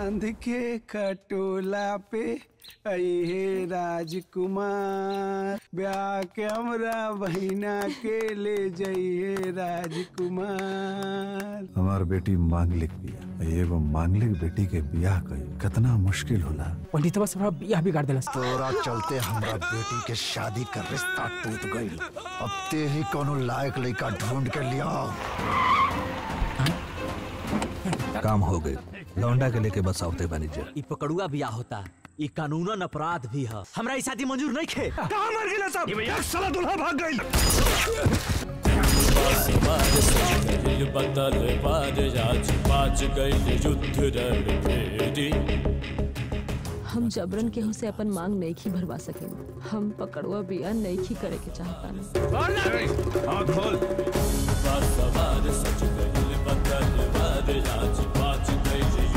बांध के खटोला पे अहे राजकुमार ब्याह के हमरा बहिना के ले जइहे राजकुमार हमार बेटी मांगलिक बिया एगो मांगलिक बेटी के बियाह कई कितना मुश्किल होला पंडितवा से बड़ा बियाह बिगाड़ देलस तोरा चलते हमरा बेटी के शादी का रिश्ता टूट गई अब ते ही कोनो लायक लड़का ढूंढ के लिया काम हो गई लौंडा के लेके बस आवते बनी जे ई पकड़ुआ बियाह होता ई कानूनन अपराध भी है हमरा ई शादी मंजूर नहीं खे कहां मर गेला सब एक साला दूल्हा भाग गई बदल बाज राज बाज गई युद्ध रण भेदी हम जबरन केहू से अपन मांग नहीं खी भरवा सके हम पकड़ुआ बिया नहीं खी करे के चाहता सवार सच गई बदल बाज राज बाज गई